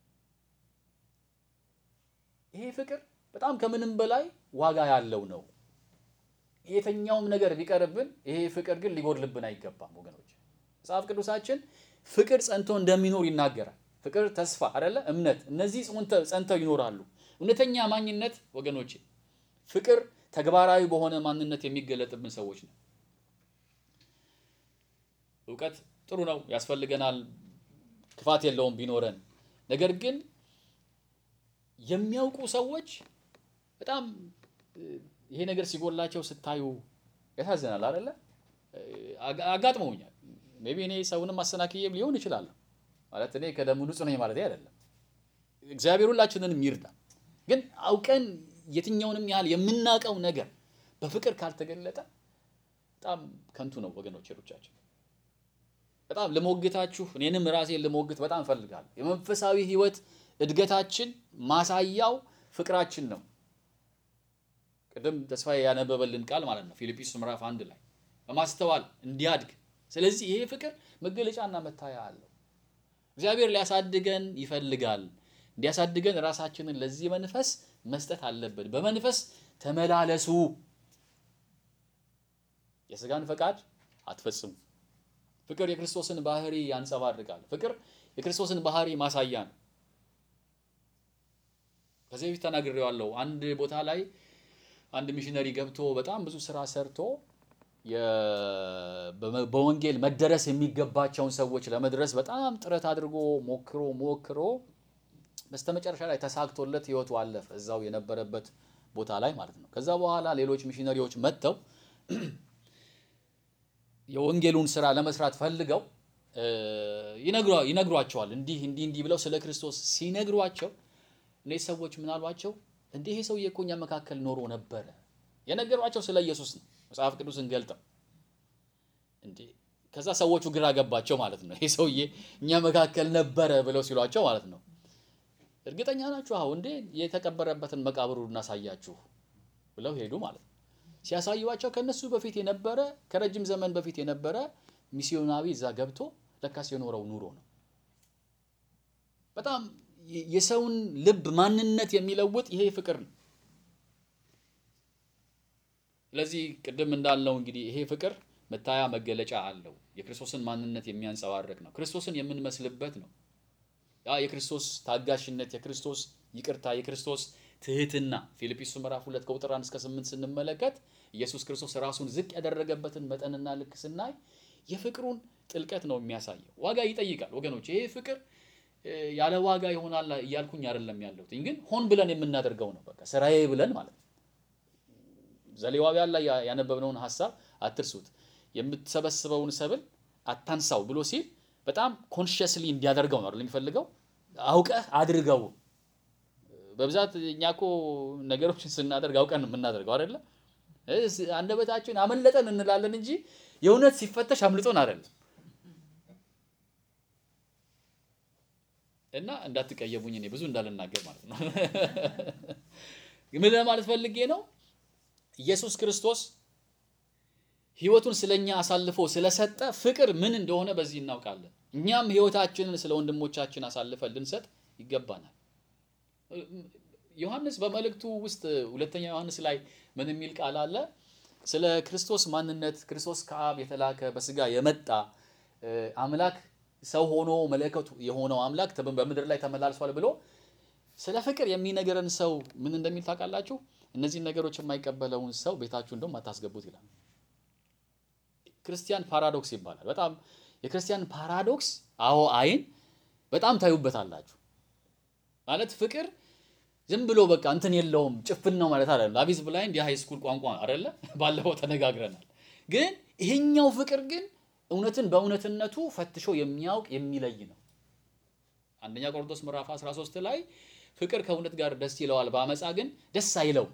[SPEAKER 1] ይሄ ፍቅር በጣም ከምንም በላይ ዋጋ ያለው ነው። የትኛውም ነገር ቢቀርብን ይሄ ፍቅር ግን ሊጎድልብን አይገባም ወገኖች። መጽሐፍ ቅዱሳችን ፍቅር ጸንቶ እንደሚኖር ይናገራል። ፍቅር፣ ተስፋ አይደለ እምነት፣ እነዚህ ጸንተው ይኖራሉ። እውነተኛ ማኝነት ወገኖች፣ ፍቅር ተግባራዊ በሆነ ማንነት የሚገለጥብን ሰዎች ነው። እውቀት ጥሩ ነው፣ ያስፈልገናል፣ ክፋት የለውም ቢኖረን። ነገር ግን የሚያውቁ ሰዎች በጣም ይሄ ነገር ሲጎላቸው ስታዩ ያሳዝናል አይደለ? አጋጥመውኛል። ሜይ ቢ እኔ ሰውንም አሰናክዬም ሊሆን ይችላል። ማለት እኔ ከደሙ ንጹህ ነኝ ማለት አይደለም። እግዚአብሔር ሁላችንንም ይርዳ። ግን አውቀን የትኛውንም ያህል የምናውቀው ነገር በፍቅር ካልተገለጠ በጣም ከንቱ ነው ወገኖች ሩጫችን። በጣም ልሞግታችሁ እኔንም ራሴን ልሞግት በጣም እፈልጋለሁ። የመንፈሳዊ ሕይወት እድገታችን ማሳያው ፍቅራችን ነው። ቅድም ተስፋዬ ያነበበልን ቃል ማለት ነው ፊልጵስዩስ ምዕራፍ አንድ ላይ በማስተዋል እንዲያድግ። ስለዚህ ይሄ ፍቅር መገለጫና መታያ አለው። እግዚአብሔር ሊያሳድገን ይፈልጋል። እንዲያሳድገን ራሳችንን ለዚህ መንፈስ መስጠት አለብን። በመንፈስ ተመላለሱ፣ የስጋን ፈቃድ አትፈጽሙ። ፍቅር የክርስቶስን ባህሪ ያንጸባርቃል። ፍቅር የክርስቶስን ባህሪ ማሳያ ነው። ከዚህ በፊት ተናግሬዋለሁ። አንድ ቦታ ላይ አንድ ሚሽነሪ ገብቶ በጣም ብዙ ስራ ሰርቶ በወንጌል መደረስ የሚገባቸውን ሰዎች ለመድረስ በጣም ጥረት አድርጎ ሞክሮ ሞክሮ በስተመጨረሻ ላይ ተሳክቶለት ህይወቱ አለፈ፣ እዛው የነበረበት ቦታ ላይ ማለት ነው። ከዛ በኋላ ሌሎች ሚሽነሪዎች መጥተው የወንጌሉን ስራ ለመስራት ፈልገው ይነግሯቸዋል። እንዲህ እንዲህ እንዲህ ብለው ስለ ክርስቶስ ሲነግሯቸው እነዚህ ሰዎች ምን አሏቸው? እንዲህ ይሄ ሰውዬ እኮ እኛ መካከል ኖሮ ነበረ። የነገሯቸው ስለ ኢየሱስ ነው። መጽሐፍ ቅዱስን ገልጠው እንዴ ከዛ ሰዎቹ ግራ ገባቸው ማለት ነው። ይሄ ሰውዬ እኛ መካከል ነበረ ብለው ሲሏቸው ማለት ነው። እርግጠኛ ናችሁ? አሁ እንዴ የተቀበረበትን መቃብሩ እናሳያችሁ ብለው ሄዱ ማለት ነው። ሲያሳዩዋቸው ከነሱ በፊት የነበረ ከረጅም ዘመን በፊት የነበረ ሚስዮናዊ እዛ ገብቶ ለካስ የኖረው ኑሮ ነው። በጣም የሰውን ልብ ማንነት የሚለውጥ ይሄ ፍቅር ነው። ስለዚህ ቅድም እንዳልነው እንግዲህ ይሄ ፍቅር መታያ መገለጫ አለው። የክርስቶስን ማንነት የሚያንጸባርቅ ነው። ክርስቶስን የምንመስልበት ነው። ያ የክርስቶስ ታጋሽነት፣ የክርስቶስ ይቅርታ፣ የክርስቶስ ትህትና ፊልጵስዩስ ምዕራፍ ሁለት ከቁጥር አንድ እስከ ስምንት ስንመለከት ኢየሱስ ክርስቶስ ራሱን ዝቅ ያደረገበትን መጠንና ልክ ስናይ የፍቅሩን ጥልቀት ነው የሚያሳየው። ዋጋ ይጠይቃል ወገኖች። ይሄ ፍቅር ያለ ዋጋ ይሆናል እያልኩኝ አይደለም ያለሁት፣ ግን ሆን ብለን የምናደርገው ነው። በቃ ስራዬ ብለን ማለት ነው። ዘሌዋውያን ላይ ያነበብነውን ሀሳብ አትርሱት። የምትሰበስበውን ሰብል አታንሳው ብሎ ሲል በጣም ኮንሽስሊ እንዲያደርገው ነው አይደል የሚፈልገው። አውቀህ አድርገው። በብዛት እኛ እኮ ነገሮችን ስናደርግ አውቀን የምናደርገው አይደለ። አንደበታችን አመለጠን እንላለን እንጂ የእውነት ሲፈተሽ አምልጦን አይደለም። እና እንዳትቀየሙኝ እኔ ብዙ እንዳልናገር ማለት ነው። ምን ለማለት ፈልጌ ነው? ኢየሱስ ክርስቶስ ሕይወቱን ስለኛ አሳልፎ ስለሰጠ ፍቅር ምን እንደሆነ በዚህ እናውቃለን። እኛም ሕይወታችንን ስለ ወንድሞቻችን አሳልፈን ልንሰጥ ይገባናል። ዮሐንስ በመልእክቱ ውስጥ ሁለተኛ ዮሐንስ ላይ ምን የሚል ቃል አለ? ስለ ክርስቶስ ማንነት ክርስቶስ ከአብ የተላከ በስጋ የመጣ አምላክ ሰው ሆኖ መለከቱ የሆነው አምላክ በምድር ላይ ተመላልሷል ብሎ ስለ ፍቅር የሚነገረን ሰው ምን እንደሚል ታውቃላችሁ? እነዚህን ነገሮች የማይቀበለውን ሰው ቤታችሁ እንደውም አታስገቡት ይላል። ክርስቲያን ፓራዶክስ ይባላል። በጣም የክርስቲያን ፓራዶክስ አዎ፣ አይን በጣም ታዩበታላችሁ። ማለት ፍቅር ዝም ብሎ በቃ እንትን የለውም ጭፍን ነው ማለት አይደለም። አቢዝ ብላይንድ የሃይ ስኩል ቋንቋ አይደለ? ባለፈው ተነጋግረናል። ግን ይሄኛው ፍቅር ግን እውነትን በእውነትነቱ ፈትሾ የሚያውቅ የሚለይ ነው። አንደኛ ቆሮንቶስ ምዕራፍ 13 ላይ ፍቅር ከእውነት ጋር ደስ ይለዋል፣ በአመፃ ግን ደስ አይለውም።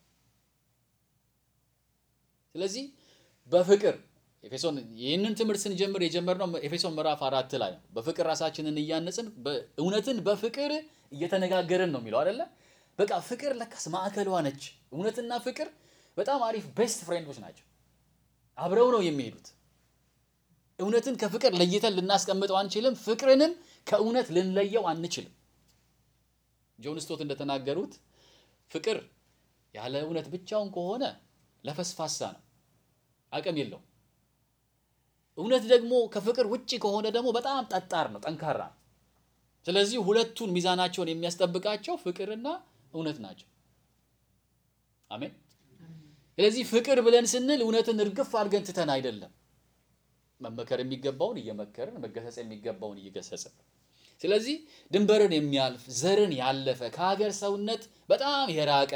[SPEAKER 1] ስለዚህ በፍቅር ኤፌሶን ይህንን ትምህርት ስንጀምር የጀመርነው ኤፌሶን ምዕራፍ አራት ላይ ነው። በፍቅር ራሳችንን እያነጽን እውነትን በፍቅር እየተነጋገርን ነው የሚለው አይደለ? በቃ ፍቅር ለካስ ማዕከሏ ነች። እውነትና ፍቅር በጣም አሪፍ ቤስት ፍሬንዶች ናቸው። አብረው ነው የሚሄዱት። እውነትን ከፍቅር ለይተን ልናስቀምጠው አንችልም። ፍቅርንም ከእውነት ልንለየው አንችልም። ጆን ስቶት እንደተናገሩት ፍቅር ያለ እውነት ብቻውን ከሆነ ለፈስፋሳ ነው፣ አቅም የለውም። እውነት ደግሞ ከፍቅር ውጭ ከሆነ ደግሞ በጣም ጠጣር ነው፣ ጠንካራ ነው። ስለዚህ ሁለቱን ሚዛናቸውን የሚያስጠብቃቸው ፍቅርና እውነት ናቸው። አሜን። ስለዚህ ፍቅር ብለን ስንል እውነትን እርግፍ አድርገን ትተን አይደለም መመከር የሚገባውን እየመከርን መገሰጽ የሚገባውን እየገሰጽን። ስለዚህ ድንበርን የሚያልፍ ዘርን ያለፈ ከሀገር ሰውነት በጣም የራቀ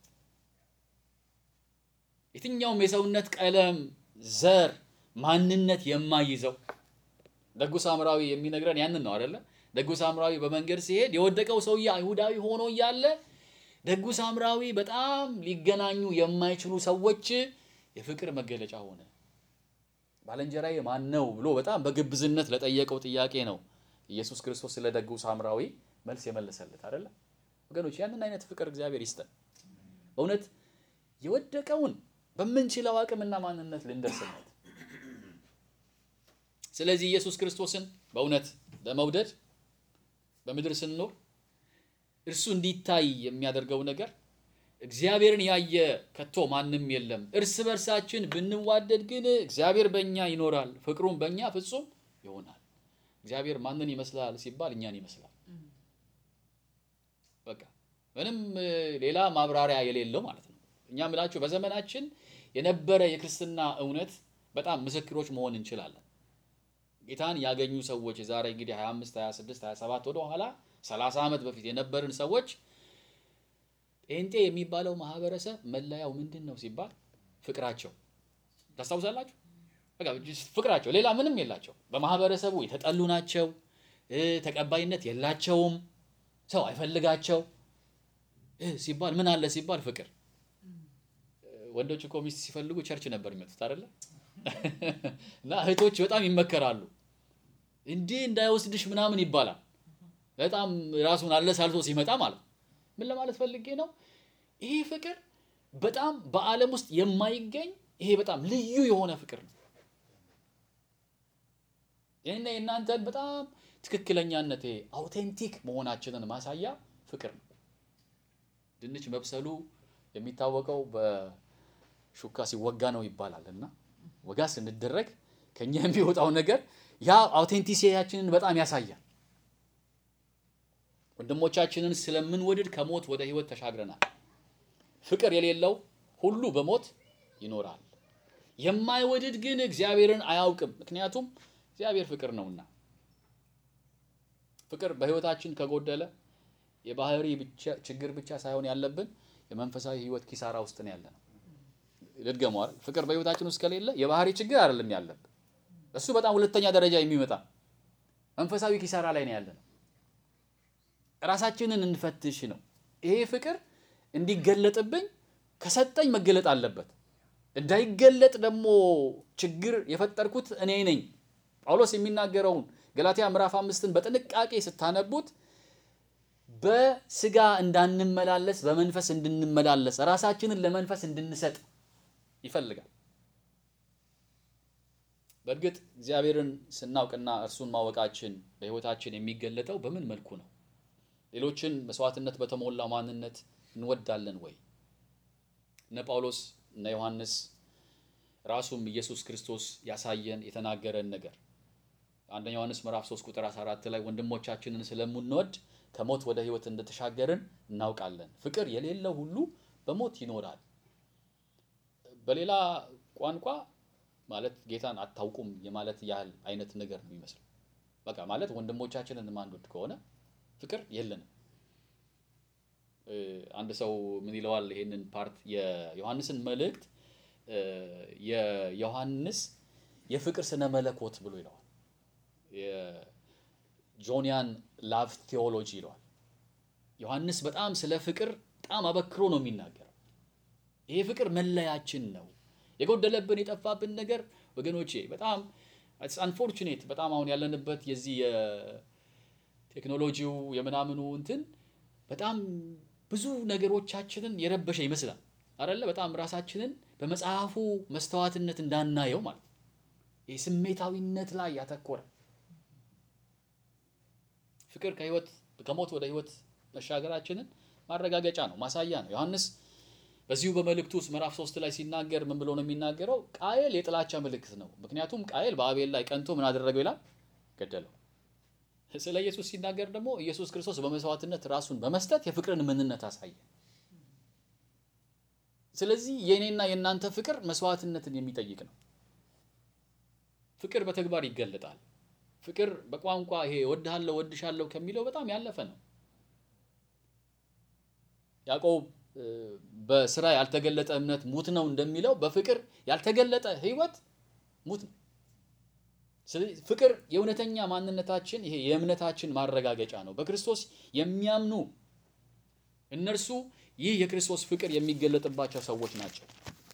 [SPEAKER 1] የትኛውም የሰውነት ቀለም፣ ዘር፣ ማንነት የማይዘው ደጉ ሳምራዊ የሚነግረን ያንን ነው አይደለ? ደጉ ሳምራዊ በመንገድ ሲሄድ የወደቀው ሰውዬ አይሁዳዊ ሆኖ እያለ ደጉ ሳምራዊ በጣም ሊገናኙ የማይችሉ ሰዎች የፍቅር መገለጫ ሆነ። ባልንጀራዬ ማን ነው ብሎ በጣም በግብዝነት ለጠየቀው ጥያቄ ነው ኢየሱስ ክርስቶስ ስለ ደጉ ሳምራዊ መልስ የመለሰለት አይደለ? ወገኖች ያንን አይነት ፍቅር እግዚአብሔር ይስጠን። በእውነት የወደቀውን በምንችለው አቅምና ማንነት ልንደርስለት። ስለዚህ ኢየሱስ ክርስቶስን በእውነት ለመውደድ በምድር ስንኖር እርሱ እንዲታይ የሚያደርገው ነገር እግዚአብሔርን ያየ ከቶ ማንም የለም። እርስ በርሳችን ብንዋደድ ግን እግዚአብሔር በእኛ ይኖራል፣ ፍቅሩም በእኛ ፍጹም ይሆናል። እግዚአብሔር ማንን ይመስላል ሲባል እኛን ይመስላል። በቃ ምንም ሌላ ማብራሪያ የሌለው ማለት ነው። እኛ ምላችሁ በዘመናችን የነበረ የክርስትና እውነት በጣም ምስክሮች መሆን እንችላለን። ጌታን ያገኙ ሰዎች የዛሬ እንግዲህ 25 26 27 ወደ ኋላ 30 ዓመት በፊት የነበርን ሰዎች ጴንጤ የሚባለው ማህበረሰብ መለያው ምንድን ነው ሲባል ፍቅራቸው ታስታውሳላችሁ? በቃ ፍቅራቸው ሌላ ምንም የላቸው። በማህበረሰቡ የተጠሉ ናቸው። ተቀባይነት የላቸውም። ሰው አይፈልጋቸው ሲባል ምን አለ ሲባል ፍቅር። ወንዶች እኮ ሚስት ሲፈልጉ ቸርች ነበር የሚመጡት አይደለ? እና እህቶች በጣም ይመከራሉ። እንዲህ እንዳይወስድሽ ምናምን ይባላል። በጣም ራሱን አለሳልሶ ሲመጣ ማለት ነው። ምን ለማለት ፈልጌ ነው? ይሄ ፍቅር በጣም በዓለም ውስጥ የማይገኝ ይሄ በጣም ልዩ የሆነ ፍቅር ነው። ይህና የእናንተን በጣም ትክክለኛነት ይሄ አውቴንቲክ መሆናችንን ማሳያ ፍቅር ነው። ድንች መብሰሉ የሚታወቀው በሹካ ሲወጋ ነው ይባላል እና ወጋ ስንደረግ ከኛ የሚወጣው ነገር ያ አውቴንቲሲቲያችንን በጣም ያሳያል። ወንድሞቻችንን ስለምንወድድ ከሞት ወደ ሕይወት ተሻግረናል። ፍቅር የሌለው ሁሉ በሞት ይኖራል። የማይወድድ ግን እግዚአብሔርን አያውቅም፣ ምክንያቱም እግዚአብሔር ፍቅር ነውና። ፍቅር በሕይወታችን ከጎደለ የባህሪ ብቻ ችግር ብቻ ሳይሆን ያለብን የመንፈሳዊ ሕይወት ኪሳራ ውስጥ ነው ያለነው። ልድገመው አይደል? ፍቅር በሕይወታችን ውስጥ ከሌለ የባህሪ ችግር አይደለም ያለብን፣ እሱ በጣም ሁለተኛ ደረጃ የሚመጣ መንፈሳዊ ኪሳራ ላይ ነው ያለነው። ራሳችንን እንፈትሽ ነው። ይሄ ፍቅር እንዲገለጥብኝ ከሰጠኝ መገለጥ አለበት። እንዳይገለጥ ደግሞ ችግር የፈጠርኩት እኔ ነኝ። ጳውሎስ የሚናገረውን ገላትያ ምዕራፍ አምስትን በጥንቃቄ ስታነቡት በስጋ እንዳንመላለስ በመንፈስ እንድንመላለስ ራሳችንን ለመንፈስ እንድንሰጥ ይፈልጋል። በእርግጥ እግዚአብሔርን ስናውቅና እርሱን ማወቃችን በሕይወታችን የሚገለጠው በምን መልኩ ነው? ሌሎችን መስዋዕትነት በተሞላው ማንነት እንወዳለን ወይ? እነ ጳውሎስ እነ ዮሐንስ ራሱም ኢየሱስ ክርስቶስ ያሳየን የተናገረን ነገር አንደኛ ዮሐንስ ምዕራፍ 3 ቁጥር 14 ላይ ወንድሞቻችንን ስለምንወድ ከሞት ወደ ሕይወት እንደተሻገርን እናውቃለን። ፍቅር የሌለው ሁሉ በሞት ይኖራል። በሌላ ቋንቋ ማለት ጌታን አታውቁም የማለት ያህል አይነት ነገር ነው የሚመስለው። በቃ ማለት ወንድሞቻችንን ማንወድ ከሆነ ፍቅር የለንም። አንድ ሰው ምን ይለዋል? ይሄንን ፓርት የዮሐንስን መልእክት የዮሐንስ የፍቅር ስነ መለኮት ብሎ ይለዋል። የጆኒያን ላቭ ቴዎሎጂ ይለዋል። ዮሐንስ በጣም ስለ ፍቅር በጣም አበክሮ ነው የሚናገረው። ይሄ ፍቅር መለያችን ነው። የጎደለብን የጠፋብን ነገር ወገኖቼ በጣም አንፎርቹኔት በጣም አሁን ያለንበት የዚህ የቴክኖሎጂው የምናምኑ እንትን በጣም ብዙ ነገሮቻችንን የረበሸ ይመስላል አይደለ? በጣም ራሳችንን በመጽሐፉ መስተዋትነት እንዳናየው ማለት ነው። ይህ ስሜታዊነት ላይ ያተኮረ ፍቅር ከህይወት ከሞት ወደ ህይወት መሻገራችንን ማረጋገጫ ነው፣ ማሳያ ነው። ዮሐንስ በዚሁ በመልእክቱ ውስጥ ምዕራፍ ሶስት ላይ ሲናገር ምን ብሎ ነው የሚናገረው? ቃየል የጥላቻ ምልክት ነው። ምክንያቱም ቃየል በአቤል ላይ ቀንቶ ምን አደረገው ይላል? ገደለው። ስለ ኢየሱስ ሲናገር ደግሞ ኢየሱስ ክርስቶስ በመስዋዕትነት ራሱን በመስጠት የፍቅርን ምንነት አሳየ። ስለዚህ የእኔና የእናንተ ፍቅር መስዋዕትነትን የሚጠይቅ ነው። ፍቅር በተግባር ይገለጣል። ፍቅር በቋንቋ ይሄ ወድሃለሁ ወድሻለሁ ከሚለው በጣም ያለፈ ነው። ያዕቆብ በስራ ያልተገለጠ እምነት ሙት ነው እንደሚለው በፍቅር ያልተገለጠ ህይወት ሙት ነው። ስለዚህ ፍቅር የእውነተኛ ማንነታችን ይሄ የእምነታችን ማረጋገጫ ነው። በክርስቶስ የሚያምኑ እነርሱ ይህ የክርስቶስ ፍቅር የሚገለጥባቸው ሰዎች ናቸው።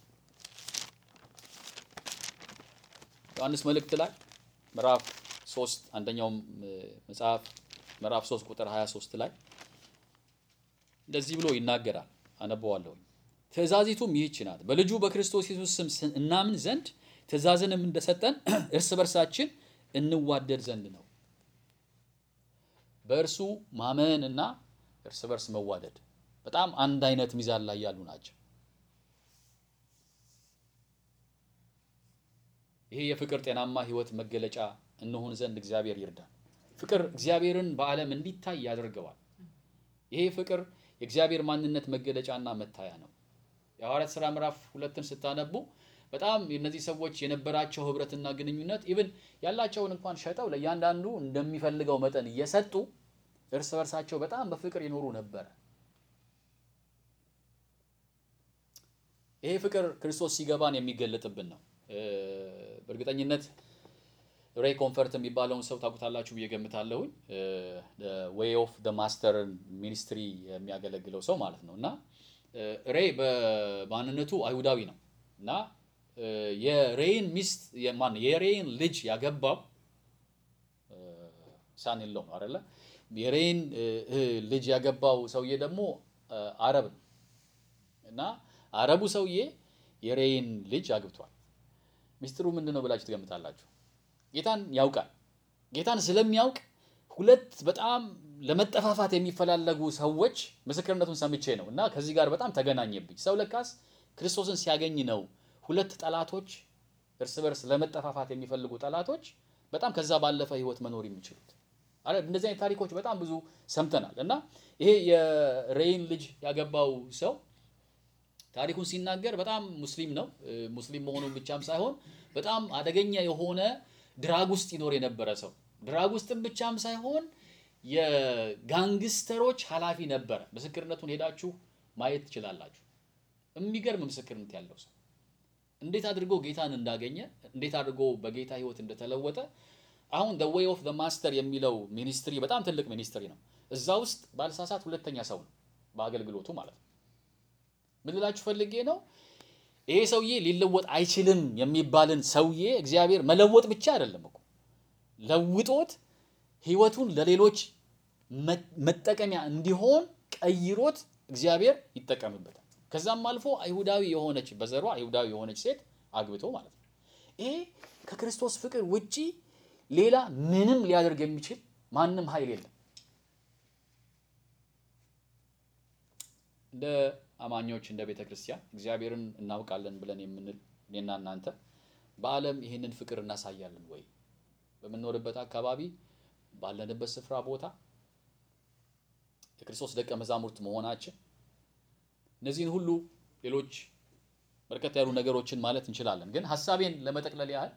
[SPEAKER 1] ዮሐንስ መልእክት ላይ ምዕራፍ 3 አንደኛው መጽሐፍ ምዕራፍ 3 ቁጥር 23 ላይ እንደዚህ ብሎ ይናገራል። አነበዋለሁ። ትእዛዚቱም ይህች ናት፣ በልጁ በክርስቶስ ኢየሱስ ስም እናምን ዘንድ ትእዛዝንም እንደሰጠን እርስ በርሳችን እንዋደድ ዘንድ ነው። በእርሱ ማመን እና እርስ በርስ መዋደድ በጣም አንድ አይነት ሚዛን ላይ ያሉ ናቸው። ይሄ የፍቅር ጤናማ ሕይወት መገለጫ እንሆን ዘንድ እግዚአብሔር ይርዳል። ፍቅር እግዚአብሔርን በዓለም እንዲታይ ያደርገዋል። ይሄ ፍቅር የእግዚአብሔር ማንነት መገለጫና መታያ ነው። የሐዋርያት ሥራ ምዕራፍ ሁለትን ስታነቡ በጣም እነዚህ ሰዎች የነበራቸው ህብረትና ግንኙነት ኢቭን ያላቸውን እንኳን ሸጠው ለእያንዳንዱ እንደሚፈልገው መጠን እየሰጡ እርስ በርሳቸው በጣም በፍቅር ይኖሩ ነበረ። ይሄ ፍቅር ክርስቶስ ሲገባን የሚገለጥብን ነው። በእርግጠኝነት ሬይ ኮንፈርት የሚባለውን ሰው ታውቁታላችሁ ብዬ ገምታለሁኝ። ዌይ ኦፍ ደ ማስተር ሚኒስትሪ የሚያገለግለው ሰው ማለት ነው እና ሬይ በማንነቱ አይሁዳዊ ነው እና የሬይን ሚስት ማን የሬይን ልጅ ያገባው ሳን የለው ነው አይደለ? የሬይን ልጅ ያገባው ሰውዬ ደግሞ አረብ ነው እና አረቡ ሰውዬ የሬይን ልጅ አግብቷል። ሚስጥሩ ምንድን ነው ብላችሁ ትገምታላችሁ? ጌታን ያውቃል። ጌታን ስለሚያውቅ ሁለት በጣም ለመጠፋፋት የሚፈላለጉ ሰዎች ምስክርነቱን ሰምቼ ነው እና ከዚህ ጋር በጣም ተገናኘብኝ። ሰው ለካስ ክርስቶስን ሲያገኝ ነው ሁለት ጠላቶች እርስ በርስ ለመጠፋፋት የሚፈልጉ ጠላቶች በጣም ከዛ ባለፈ ሕይወት መኖር የሚችሉት አረ እንደዚህ አይነት ታሪኮች በጣም ብዙ ሰምተናል። እና ይሄ የሬይን ልጅ ያገባው ሰው ታሪኩን ሲናገር በጣም ሙስሊም ነው። ሙስሊም መሆኑን ብቻም ሳይሆን በጣም አደገኛ የሆነ ድራግ ውስጥ ይኖር የነበረ ሰው ድራግ ውስጥም ብቻም ሳይሆን የጋንግስተሮች ኃላፊ ነበረ። ምስክርነቱን ሄዳችሁ ማየት ትችላላችሁ። የሚገርም ምስክርነት ያለው ሰው እንዴት አድርጎ ጌታን እንዳገኘ እንዴት አድርጎ በጌታ ህይወት እንደተለወጠ አሁን the way of the master የሚለው ሚኒስትሪ በጣም ትልቅ ሚኒስትሪ ነው። እዛ ውስጥ ባልሳሳት ሁለተኛ ሰው ነው በአገልግሎቱ ማለት ነው። ምን ልላችሁ ፈልጌ ነው ይሄ ሰውዬ ሊለወጥ አይችልም የሚባልን ሰውዬ እግዚአብሔር መለወጥ ብቻ አይደለም እኮ ለውጦት ህይወቱን ለሌሎች መጠቀሚያ እንዲሆን ቀይሮት እግዚአብሔር ይጠቀምበታል። ከዛም አልፎ አይሁዳዊ የሆነች በዘሯ አይሁዳዊ የሆነች ሴት አግብቶ ማለት ነው። ይሄ ከክርስቶስ ፍቅር ውጪ ሌላ ምንም ሊያደርግ የሚችል ማንም ኃይል የለም። እንደ አማኞች እንደ ቤተ ክርስቲያን እግዚአብሔርን እናውቃለን ብለን የምንል እኔና እናንተ በዓለም ይህንን ፍቅር እናሳያለን ወይ? በምንኖርበት አካባቢ ባለንበት ስፍራ ቦታ የክርስቶስ ደቀ መዛሙርት መሆናችን እነዚህን ሁሉ ሌሎች በርከት ያሉ ነገሮችን ማለት እንችላለን። ግን ሀሳቤን ለመጠቅለል ያህል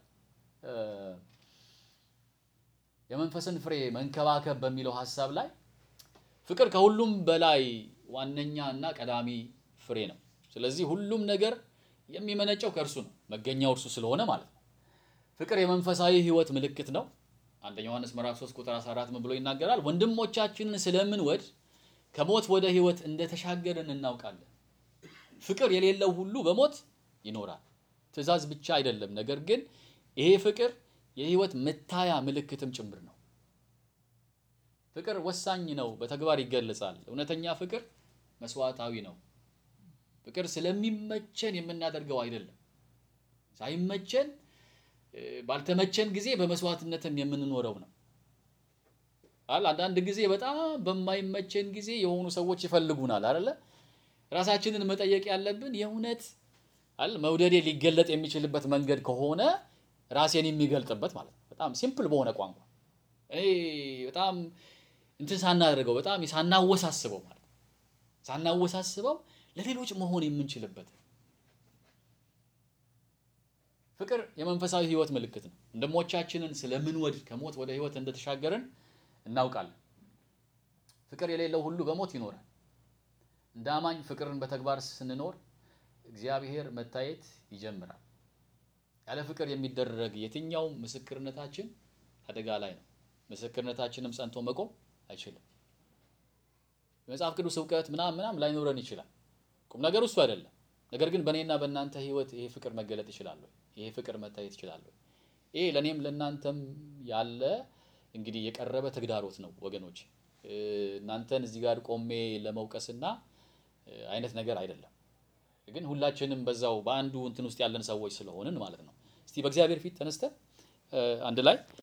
[SPEAKER 1] የመንፈስን ፍሬ መንከባከብ በሚለው ሀሳብ ላይ ፍቅር ከሁሉም በላይ ዋነኛ እና ቀዳሚ ፍሬ ነው። ስለዚህ ሁሉም ነገር የሚመነጨው ከእርሱ ነው፣ መገኛው እርሱ ስለሆነ ማለት ነው። ፍቅር የመንፈሳዊ ሕይወት ምልክት ነው። አንደኛ ዮሐንስ ምዕራፍ 3 ቁጥር 14 ምን ብሎ ይናገራል? ወንድሞቻችንን ስለምንወድ ከሞት ወደ ሕይወት እንደተሻገርን እናውቃለን። ፍቅር የሌለው ሁሉ በሞት ይኖራል። ትእዛዝ ብቻ አይደለም፣ ነገር ግን ይሄ ፍቅር የሕይወት መታያ ምልክትም ጭምር ነው። ፍቅር ወሳኝ ነው፣ በተግባር ይገለጻል። እውነተኛ ፍቅር መስዋዕታዊ ነው። ፍቅር ስለሚመቸን የምናደርገው አይደለም። ሳይመቸን ባልተመቸን ጊዜ በመስዋዕትነትም የምንኖረው ነው። አል አንዳንድ ጊዜ በጣም በማይመቸን ጊዜ የሆኑ ሰዎች ይፈልጉናል አይደለ? ራሳችንን መጠየቅ ያለብን የእውነት አል መውደዴ ሊገለጥ የሚችልበት መንገድ ከሆነ ራሴን የሚገልጥበት ማለት ነው። በጣም ሲምፕል በሆነ ቋንቋ እኔ በጣም እንትን ሳናደርገው በጣም ሳናወሳስበው ማለት ነው። ሳናወሳስበው ለሌሎች መሆን የምንችልበት ፍቅር የመንፈሳዊ ሕይወት ምልክት ነው። ወንድሞቻችንን ስለምንወድ ከሞት ወደ ሕይወት እንደተሻገርን እናውቃለን። ፍቅር የሌለው ሁሉ በሞት ይኖራል። እንደ አማኝ ፍቅርን በተግባር ስንኖር እግዚአብሔር መታየት ይጀምራል። ያለ ፍቅር የሚደረግ የትኛውም ምስክርነታችን አደጋ ላይ ነው። ምስክርነታችንም ጸንቶ መቆም አይችልም። የመጽሐፍ ቅዱስ እውቀት ምናምን ምናምን ላይኖረን ይችላል። ቁም ነገሩ እሱ አይደለም። ነገር ግን በእኔና በእናንተ ህይወት ይሄ ፍቅር መገለጥ ይችላል ወይ? ይሄ ፍቅር መታየት ይችላል ወይ? ይሄ ለእኔም ለእናንተም ያለ እንግዲህ የቀረበ ተግዳሮት ነው ወገኖች። እናንተን እዚህ ጋር ቆሜ ለመውቀስና አይነት ነገር አይደለም። ግን ሁላችንም በዛው በአንዱ እንትን ውስጥ ያለን ሰዎች ስለሆንን ማለት ነው። እስቲ በእግዚአብሔር ፊት ተነስተን አንድ ላይ